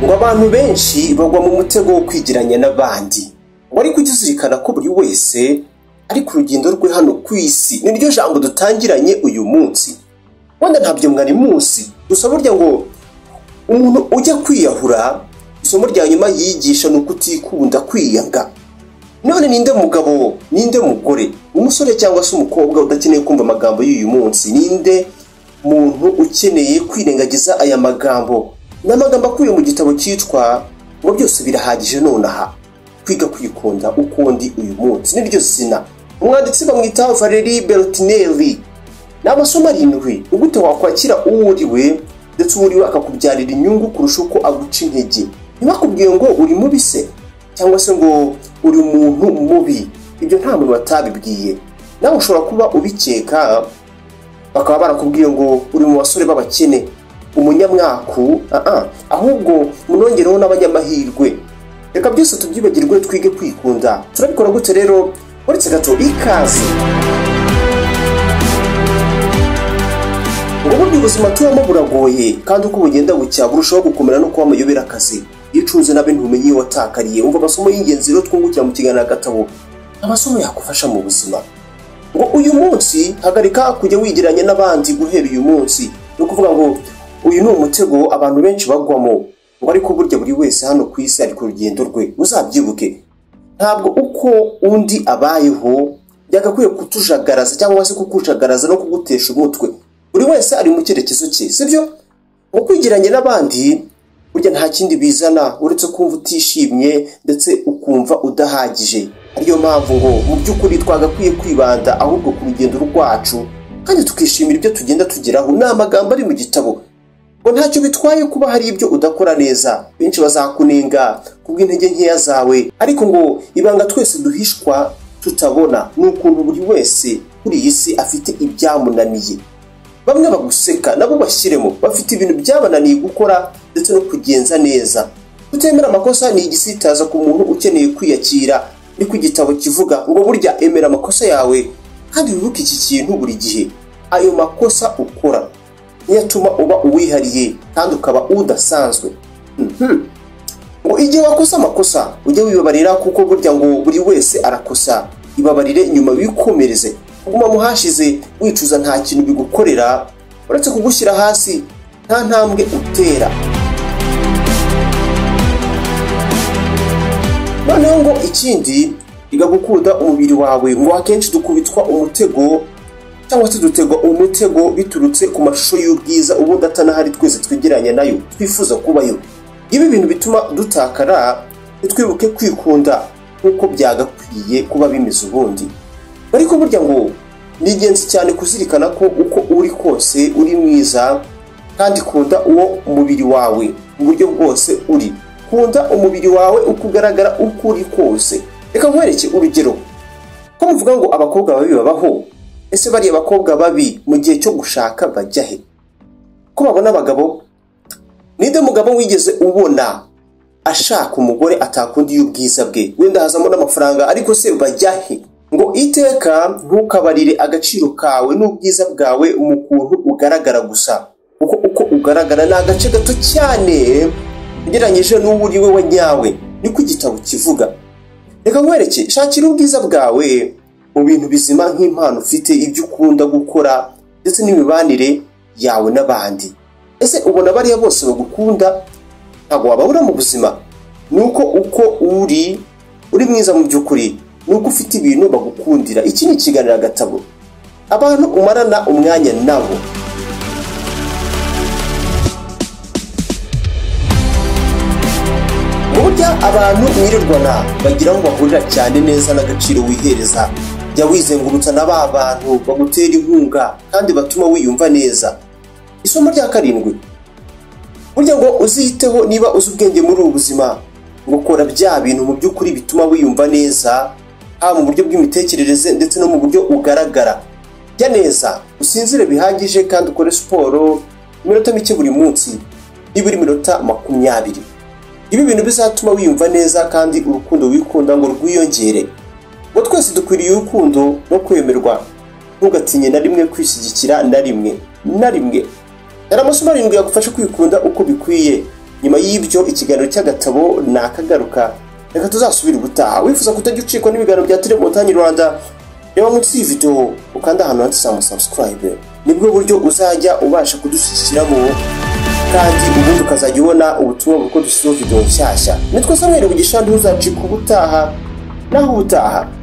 ngo abantu benshi bagwa mu mutego wo kwigiranya n'abandi ngo ariko ujye uzirikana ko buri wese ari ku rugendo rwe hano ku isi ni ryo jambo dutangiranye uyu munsi wenda ntabyo mwari munsi gusa burya ngo umuntu ujya kwiyahura isomo rya nyuma yigisha ni ukutikunda kwiyanga none ninde mugabo ninde mugore umusore cyangwa se umukobwa udakeneye kumva amagambo y'uyu munsi ninde muntu ukeneye kwirengagiza aya magambo ni amagambo akubiye mu gitabo cyitwa ngo byose birahagije nonaha kwiga kwikunda ukundi uyu munsi niryo zina umwanditsi bamwita valeri berotineri ni amasomo arindwi ugute wakwakira uwo uriwe ndetse uwo uriwe akakubyarira inyungu kurusha uko aguca intege ntibakubwiye ngo uri mubi se cyangwa se ngo uri umuntu mubi ibyo nta muntu watabibwiye nawe ushobora kuba ubikeka bakaba barakubwiye ngo uri mu basore b'abakene umunyamwaku ahubwo munongereho n'abanyamahirwe reka byose tubyibagirwe twige kwikunda turabikora gute rero uretse gato ikaze ngo burya ubuzima tubamo buragoye kandi uko bugenda bucya burushaho gukomera no kuba amayobera akazi iyo ucunze nabi ntumenye iyo watakariye wumva amasomo y'ingenzi rero twungukira mu kiganiro gatabo amasomo yakufasha mu buzima ngo uyu munsi hagarika kujya wigiranye n'abandi guhera uyu munsi ni ukuvuga ngo uyu ni umutego abantu benshi bagwamo ngo ariko burya buri wese hano ku isi ari ku rugendo rwe uzabyibuke ntabwo uko undi abayeho byagakwiye kutujagaraza cyangwa se kukucagaraza no kugutesha umutwe buri wese ari mu cyerekezo cye sibyo ngo kwigiranye n'abandi burya nta kindi bizana uretse kumva utishimye ndetse ukumva udahagije ariyo mpamvu ngo mu by'ukuri twagakwiye kwibanda ahubwo ku rugendo rwacu kandi tukishimira ibyo tugenda tugeraho ni amagambo ari mu gitabo ngo ntacyo bitwaye kuba hari ibyo udakora neza benshi bazakunenga kubw'intege nkeya zawe ariko ngo ibanga twese duhishwa tutabona ni ukuntu buri wese kuri iyi si afite ibyamunaniye bamwe baguseka nabo bashyiremo bafite ibintu byabananiye gukora ndetse no kugenza neza kutemera amakosa ni igisitaza ku muntu ukeneye kwiyakira niko igitabo kivuga ngo burya emera amakosa yawe kandi wibuke iki kintu buri gihe ayo makosa ukora ntiyatuma uba uwihariye kandi ukaba udasanzwe ngo igihe wakosa amakosa ujye wibabarira kuko burya ngo buri wese arakosa ibabarire nyuma wikomereze kuguma mu hashize wicuza nta kintu bigukorera uretse kugushyira hasi nta ntambwe utera noneho ngo ikindi iga gukunda umubiri wawe ngo akenshi dukubitwa umutego cyangwa se dutegwa umutego biturutse ku mashusho y'ubwiza ubundi atanahari twese twegeranya nayo twifuza kubayo ibi bintu bituma dutakara ntitwibuke kwikunda nk'uko byagakwiye kuba bimeze ubundi ariko burya ngo ni ingenzi cyane kuzirikana ko uko uri kose uri mwiza kandi kunda uwo umubiri wawe mu buryo bwose uri kunda umubiri wawe uko ugaragara uko uri kose reka nkwereke urugero ko muvuga ngo abakobwa babi babaho ese bariya bakobwa babi mu gihe cyo gushaka bajya he ko babona abagabo ninde mugabo wigeze ubona ashaka umugore atakundiye ubwiza bwe wenda hazamo n'amafaranga ariko se bajya he ngo iteka ntukabarire agaciro kawe n'ubwiza bwawe mu kuntu ugaragara gusa kuko uko ugaragara ni agace gato cyane ugereranyije n'uwo uri we wanyawe niko igitabo kivuga reka nkwereke shakira ubwiza bwawe mu bintu bizima nk'impano ufite ibyo ukunda gukora ndetse n'imibanire yawe n'abandi ese ubona bariya bose bagukunda ntabwo wababura mu buzima ni uko uko uri uri mwiza mu by'ukuri ni uko ufite ibintu bagukundira iki ni ikiganiro agatabo abantu umarana umwanya nabo burya abantu mwirirwana bagira ngo bahurira cyane neza n'agaciro wihereza jya wizengurutsa na ba bantu bagutera inkunga kandi batuma wiyumva neza isomo rya karindwi burya ngo uziyiteho niba uzi ubwenge muri ubu buzima gukora bya bintu mu by'ukuri bituma wiyumva neza haba mu buryo bw'imitekerereze ndetse no mu buryo ugaragara jya neza usinzire bihagije kandi ukore siporo iminota mike buri munsi nibura iminota makumyabiri ibi bintu bizatuma wiyumva neza kandi urukundo wikunda ngo rwiyongere ngo twese dukwiriye urukundo no kwemerwa ntugatinye na rimwe kwishyigikira na rimwe na rimwe dore amasomo arindwi yagufasha kwikunda uko bikwiye nyuma y'ibyo ikiganiro cy'agatabo ni akagaruka reka tuzasubire ubutaha wifuza kutajya ucikwa n'ibiganiro bya turi montagne rwanda reba munsi y'iyi videwo ukanda ahantu handitse sabusikarayibe nibwo buryo uzajya ubasha kudushyikiramo kandi ubundi ukazajya ubona ubutumwa bw'uko dushyizeho videwo nshyashya nitwa samweri bugisha ntuzacika ubutaha naho ubutaha